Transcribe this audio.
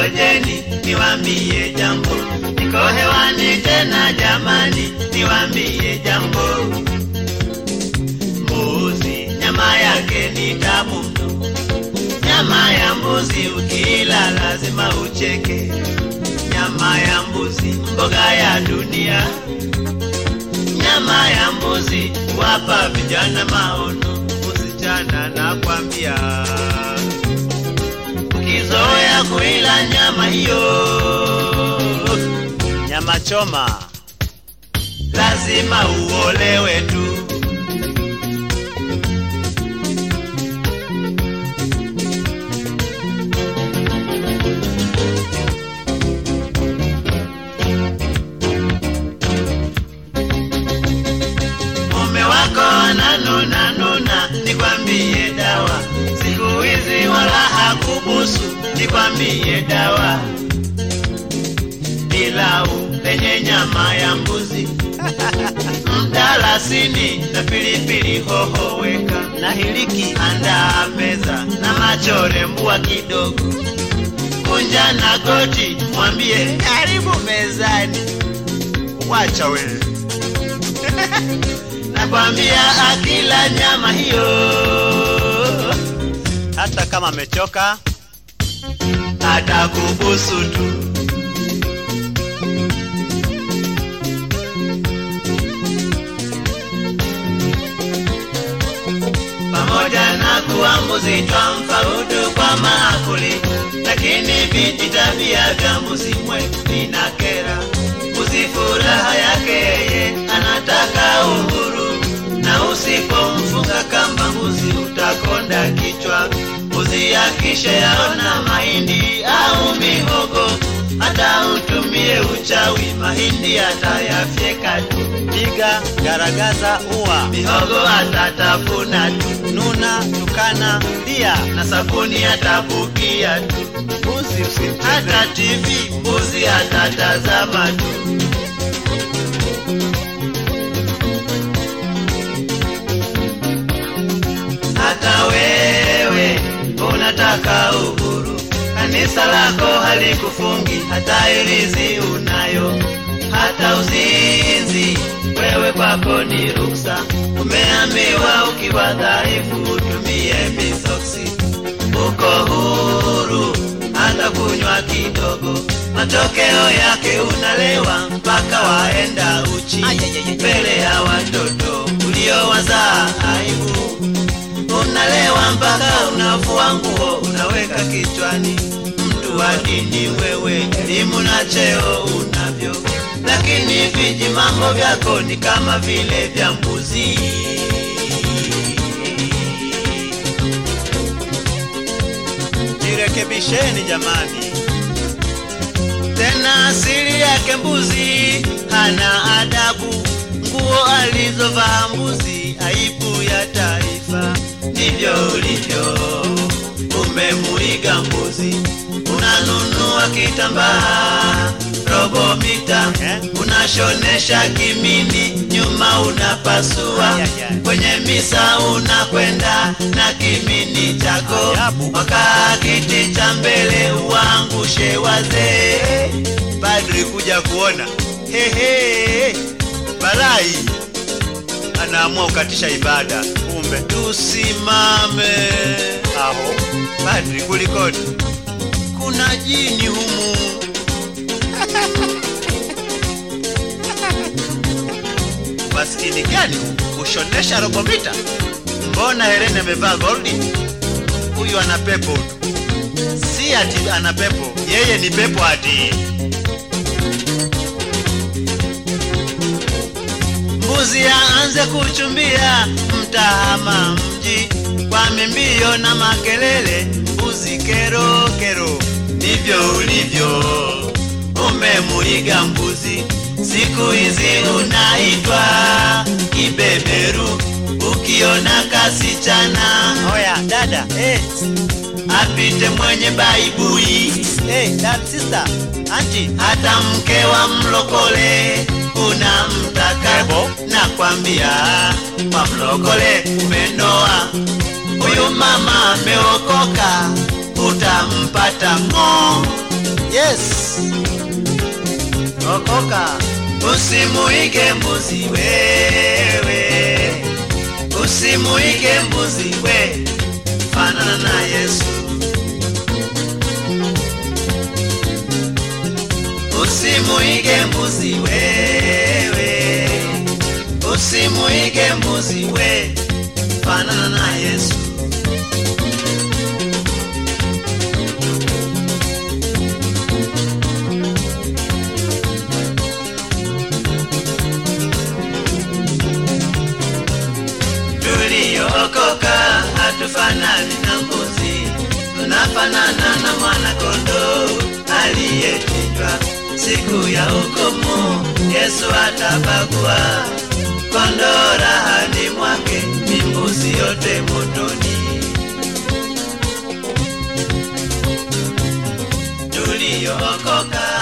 ngojeni niwambie jambo, niko hewani tena jamani, niwambie jambo. Mbuzi nyama yake ni tamu mno, nyama ya mbuzi ukila lazima ucheke. Nyama ya mbuzi mboga ya dunia, nyama ya mbuzi wapa vijana maono. Msichana nakwambia, ukizoea kuila nyama hiyo, Nyama choma. lazima uolewe tu. mume wako ananuna nuna, nikwambie dawa. Siku hizi wala hakubusu, nikwambie dawa. Pilau lenye nyama ya mbuzi, mdalasini na pilipili hoho weka, Na hiliki. andaa meza na machore mbua kidogo, kunja na goti, mwambie karibu mezani. Wacha wewe. nakwambia akila nyama hiyo Hata kama amechoka. atakubusu tu. Pamoja na kuwa mbuzi twampa udu kwa maakuli, lakini viji tabia vya mbuzi mwe vinakera. Mbuzi furaha yake yeye anataka uhuru, na usipomfunga kamba mbuzi utakonda kichwa. Mbuzi akishayaona mahindi au mihogo, hata utumie uchawi, mahindi atayafyeka tu, Piga, garagaza, ua. mihogo atatafuna tu, Nuna, tukana, lia. na sabuni atabukia tu, Mbuzi usimcheze. hata TV mbuzi atatazama tu. hata wewe unataka uhuru, kanisa lako halikufungi, hata ilizi unayo, hata uzinzi wewe kwako ni ruksa. Umeambiwa ukiwa dhaifu utumie misoksi, uko huru hata kunywa kidogo, matokeo yake unalewa mpaka waenda uchi mbele ya watoto uliowazaa aibu unalewa mpaka unafua nguo unaweka kichwani. Mtu wa dini wewe, elimu na cheo unavyo, lakini viji mambo vyako ni kama vile vya mbuzi. Jirekebisheni jamani. Tena asili yake mbuzi hana adabu, nguo alizovaa mbuzi aibu ya taifa. Ndivyo ulivyo, umemuiga mbuzi, unanunua kitambaa robo mita, unashonesha kimini, nyuma unapasua, Ay, ay, ay. kwenye misa unakwenda na kimini chako, Ajabu. wakaa kiti cha mbele uangushe wazee Padri kuja kuona. Hehe. Balai. Anaamua kukatisha ibada. Kumbe tusimame. aho. Padri kulikoni? Kuna jini humu. Maskini gani kushonesha robo mita? Mbona Helene amevaa goldi? Huyu ana pepo tu. Si ati ana pepo, yeye ni pepo ati. Mbuzi aanze kuchumbia, mtahama mji kwa mimbio na makelele. Mbuzi kero kero, ndivyo ulivyo, umemuiga mbuzi. Siku hizi unaitwa kibeberu, ukiona kasichana Oya dada, eh, apite mwenye baibui eh, dad sister, auntie. hata mke wa mlokole unamtaka Ebo. nakwambia kwa mlokole umenoa huyu mama ameokoka utampata ng'o yes okoka Usimuige mbuzi wewe, usimuige mbuzi we, fanana na Yesu. Usimuige mbuzi wewe, usimuige mbuzi we, fanana na Yesu. tuliyookoka hatufanani na mbuzi, tunafanana na mwana kondoo aliyechinjwa. Siku ya hukumu Yesu atabagua kondoo rahani mwake, ni mbuzi yote motoni. Tuliyookoka